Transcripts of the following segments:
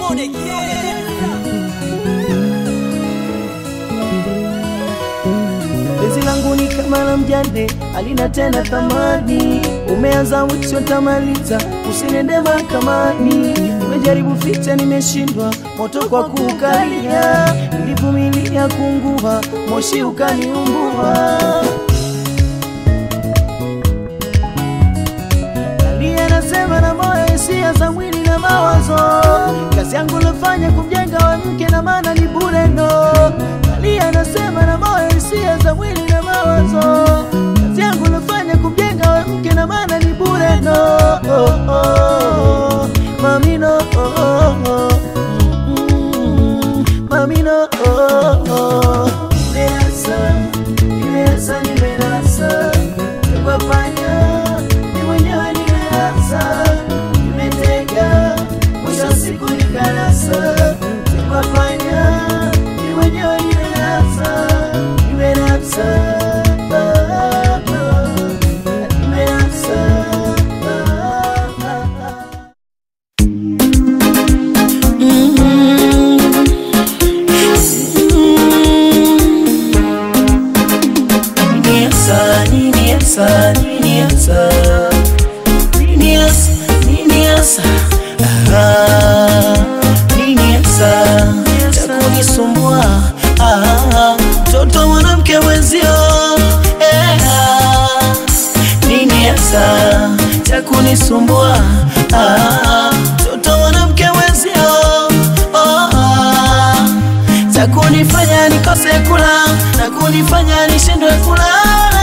Penzi langu ni kama la mjane, alina tena thamani. Umeanza mwisho tamaliza, usinende mahakamani. Nimejaribu ficha, nimeshindwa, moto kwa kukalia. Nilivumilia kungua, moshi ukaniumbua. Nalia nasema na moyo, hisia za mwili na mawazo. Kazi yangu nafanya kumjenga wa mke na maana ni bure ndo. Nalia nasema na moyo, hisia za mwili na mawazo. Kazi yangu nafanya kumjenga wa mke na maana ni bure ndo. Oh, oh, mamino oh, oh, oh. Mm, mamino oh, oh. Nimeasa, nimeasa, nimenasa Nikwafanya, ni mwenyewe nimeasa Nimetega, mwisho wa siku nikanasa Nikwafanya, ni mwenyewe nimenasa Nimenasa ah, ah, Nimenasa ah, ah, ah. Nini hasa, nini hasa, nini hasa, nini hasa, nini hasa, ah, nini hasa cha kunisumbua ah, mtoto mwanamke mwenzio eh, ah, nini hasa cha kunisumbua ah, mtoto mwanamke mwenzio oh, ah, za kunifanya nikose kula na kunifanya nishindwe kulala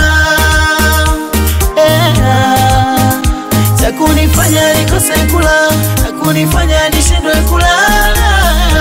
Eh, za kunifanya nikose kula na kunifanya nishindwe kulala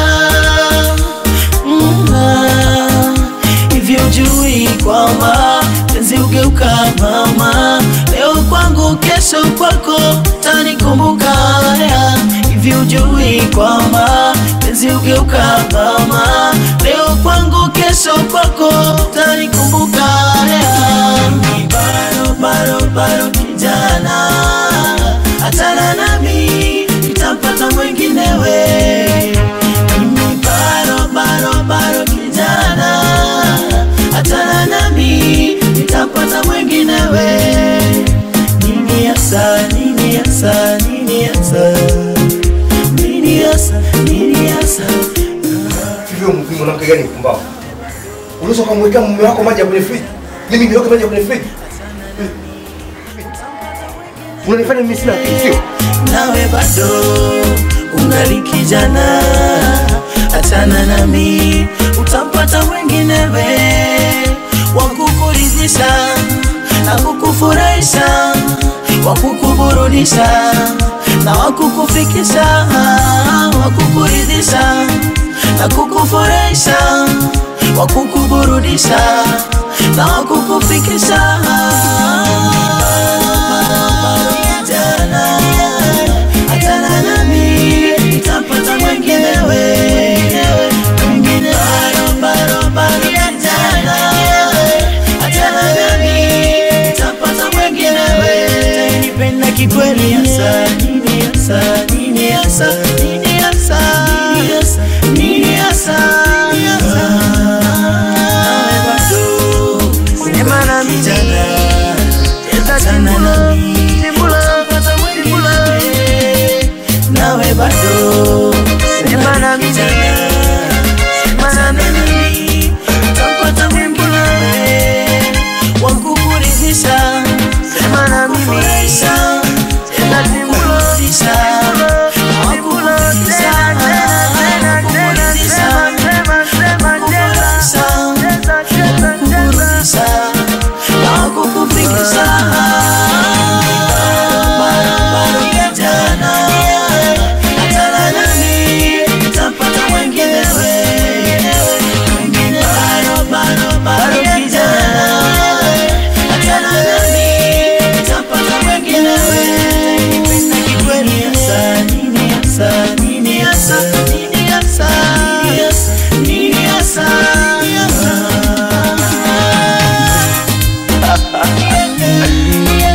Mm, ah, hivi ujui kwamba penzi ugeuka mama leo kwangu kesho kwako tanikumbuka ya hivi ujui kwamba penzi ugeuka mama leo kwangu kesho kwako tanikumbuka ya Mimi bado bado bado kijana achana nami nitampata mwenginewe mimi bado bado bado kijana achana nami nitapata mwenginewe nini hasa nini hasa nini hasa nini hasa nini hasa Hivyo mvi mwanamke gani mpumbavu? Unaweza kumwekea mume wako maji ya kwenye friji? Mimi niweke maji ya kwenye friji? Unanifanya mimi sina akili, sio? nawe bado ungali kijana achana nami utampata mwenginewe wa kukuridhisha na kukufurahisha wa kukuburudisha na wa kukufikisha wa kukuridhisha na kukufurahisha wa kukuburudisha na wa kukufikisha Kijana, achana nami, nitapata mwenginewe. Mwingine bado, bado, bado kijana, achana nami, nitapata mwenginewe. Utanipenda kikweli hasa, nini hasa, nini hasa, nini hasa, nini hasa, nini hasa. Nawe bado, Sema na mimi. kijana, achana nami, nitapata mwenginewe. nawe bado Sema na mimi. Sema na mimi. tapata mwenginewe wa kukuridhisha Sema na mimi. kufurahisha na kuburudisha wa kukuridhisha kukuridhisha kufurahisha kukurudisha na kukufikisha Bado kijana, achana nami, nitapata mwenginewe. Mwingine bado, bado, bado kijana, achana nami, nitapata mwenginewe. Nipenda kikweli hasa, nini hasa, nini hasa, nini hasa, nini hasa, nini hasa.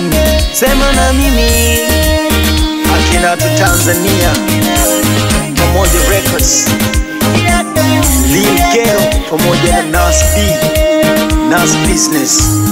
Sema na mimi akina tu Tanzania Diamond Records, Lil Kero pamoja na Nas B, Nas Business.